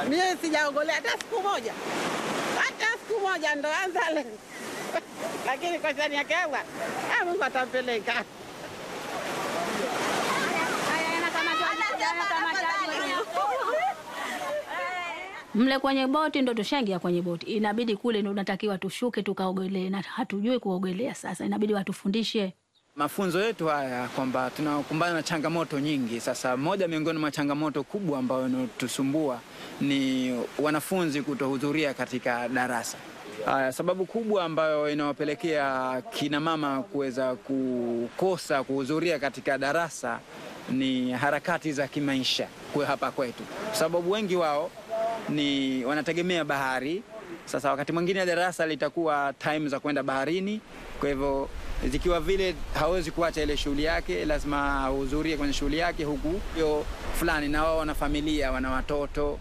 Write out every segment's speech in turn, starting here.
Mie sijaogolea hata siku moja, hata siku moja, ndo anza leo lakini kwa shani yake Allah, ah, Mungu atampeleka. Mle kwenye boti ndo tushaingia kwenye boti, inabidi kule ndo unatakiwa tushuke tukaogelee, na hatujui kuogelea. Sasa inabidi watufundishe. Mafunzo yetu haya kwamba tunakumbana na changamoto nyingi. Sasa moja miongoni mwa changamoto kubwa ambayo inatusumbua ni wanafunzi kutohudhuria katika darasa. Haya, sababu kubwa ambayo inawapelekea kina mama kuweza kukosa kuhudhuria katika darasa ni harakati za kimaisha kwa hapa kwetu, kwa sababu wengi wao ni wanategemea bahari. Sasa wakati mwingine darasa litakuwa time za kwenda baharini, kwa hivyo zikiwa vile hawezi kuacha ile shughuli yake, lazima ahudhurie kwenye shughuli yake, huku hiyo fulani, na wao wana familia, wana watoto.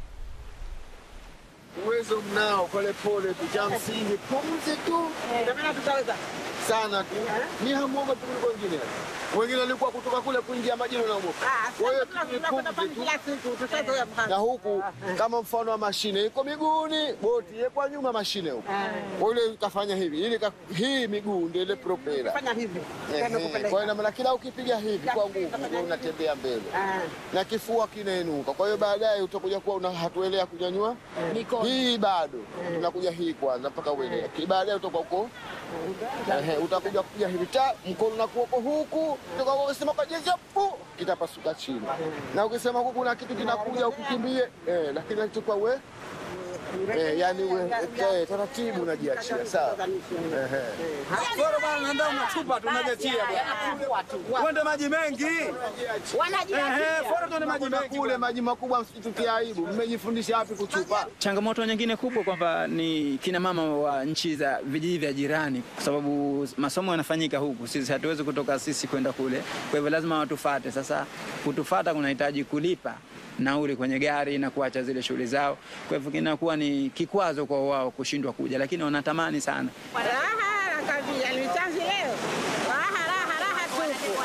Uwezo mnao, pole pole tu, cha msingi pumzi tu Ndio tutaweza sana tu, ni hamuoga tu kuliko wengine. Wengine walikuwa kutoka kule kuingia majini wanaogopa. Ah, Kwa hiyo sasa tu ni tunakwenda pumzi pale tu. kila siku, tushazoea na mhanga. huku kama mfano wa mashine iko miguuni, boti iko nyuma mashine huku. Kwa ile ukafanya hivi, ile ka- hii miguu ndio ile propela. Fanya hivi. Ehe, Tena kupeleka. Kwa hiyo maana kila ukipiga hivi kwa nguvu ndio unatembea mbele Ah. na kifua kinainuka. Kwa hiyo baadaye utakuja kuwa una hatuelea kunyanyua hii bado tunakuja hii kwanza mpaka uelea. Ki- Baadaye utakuwa uko ehe, utakuja kupiga hivi ta mkono na kuoko huku, utakuwa ukisema kwa jinsi pu kitapasuka chini, na ukisema huku kuna kitu kinakuja ukikimbie eh, lakini nachukua we eh, yani we eh, taratibu unajiachia sawa. Ehe. Bora bwana, nenda unachupa tu unajetia bwana. Uende maji mengi. Ehe, bora tuende maji Kuna mengi. kule maji makubwa, msitutie aibu. Mmejifundisha wapi kuchupa? Changamoto nyingine kubwa kwamba ni kina mama wa nchi za vijiji vya jirani, kwa sababu masomo yanafanyika huku, sisi hatuwezi kutoka sisi kwenda kule, kwa hivyo lazima watufate. Sasa kutufata kunahitaji kulipa nauli kwenye gari na kuacha zile shughuli zao, kwa hivyo kinakuwa ni kikwazo kwa wao kushindwa kuja, lakini wanatamani sana. Raha nakwambia, ni chanzi leo. Raha raha raha tupu.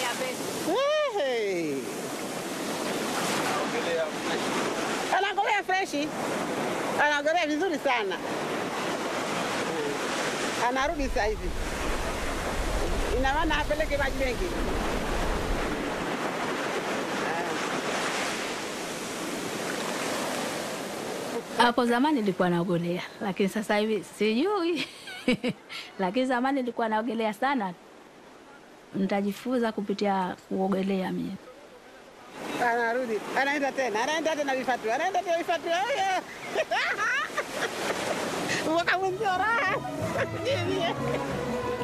Ehe. Anaogelea freshi, anaogelea vizuri sana, anarudi sasa hivi. Ina maana apeleke maji mengi. Hapo zamani nilikuwa naogelea, lakini sasa hivi sijui. lakini zamani nilikuwa naogelea sana. Nitajifunza kupitia kuogelea mimi. Anarudi, anaenda tena, anaenda tena vifatu, anaenda tena vifatu. Oye! Mwaka mwenzio raha.